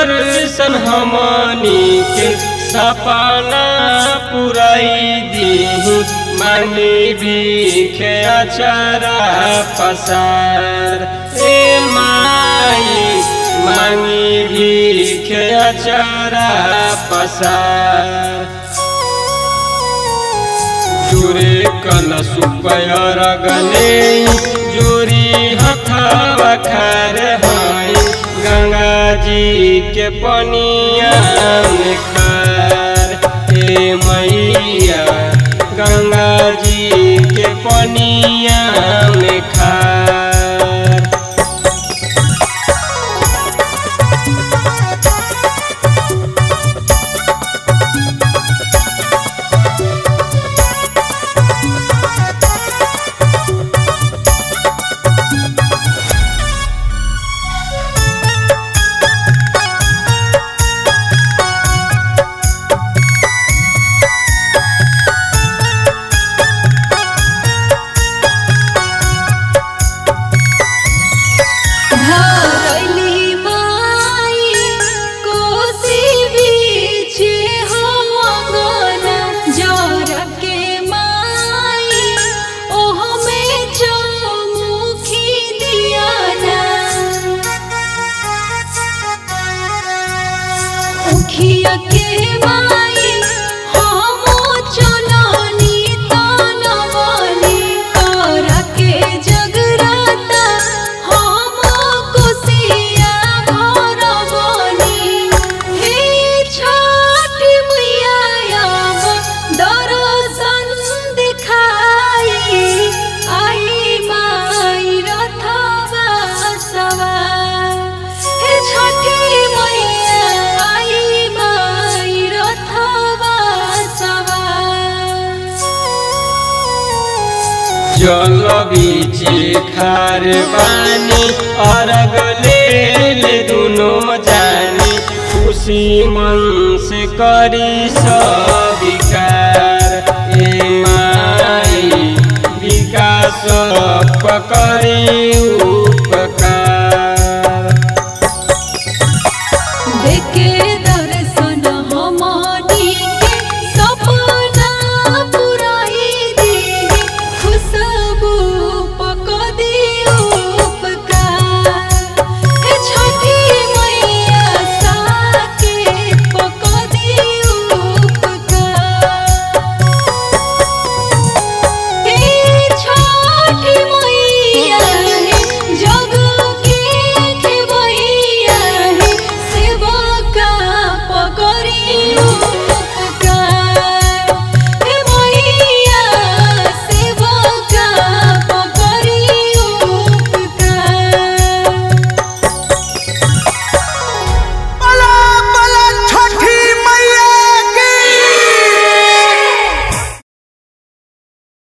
दर्शन हमनी के सपना पुराई दी मांगी भीखे अचारा पसार ए माई मांगी भीखे अचारा पसार जुरे कल सुपयर गले जोरी हथावा खार हाय गंगा जी के पनिया में खार हे मैया गंगा जी के पनिया में खार धरली माई कोसी बीच हमगन जर के माई ओह में चौमुखी दियाना उखिया के माई हम चलनी तनवनी कर के जगराता हम कोसिया भरवनी हे छठ मैया अब दर्शन दिखाई आई माई रथवा सवार हे छठी मैया आई माई रथवा सवार जल बीचे खार बानी अरग ले ले दुनो जानी खुशी मन से करी सब विकार ए माई विकास पकड़ी उपकार देखे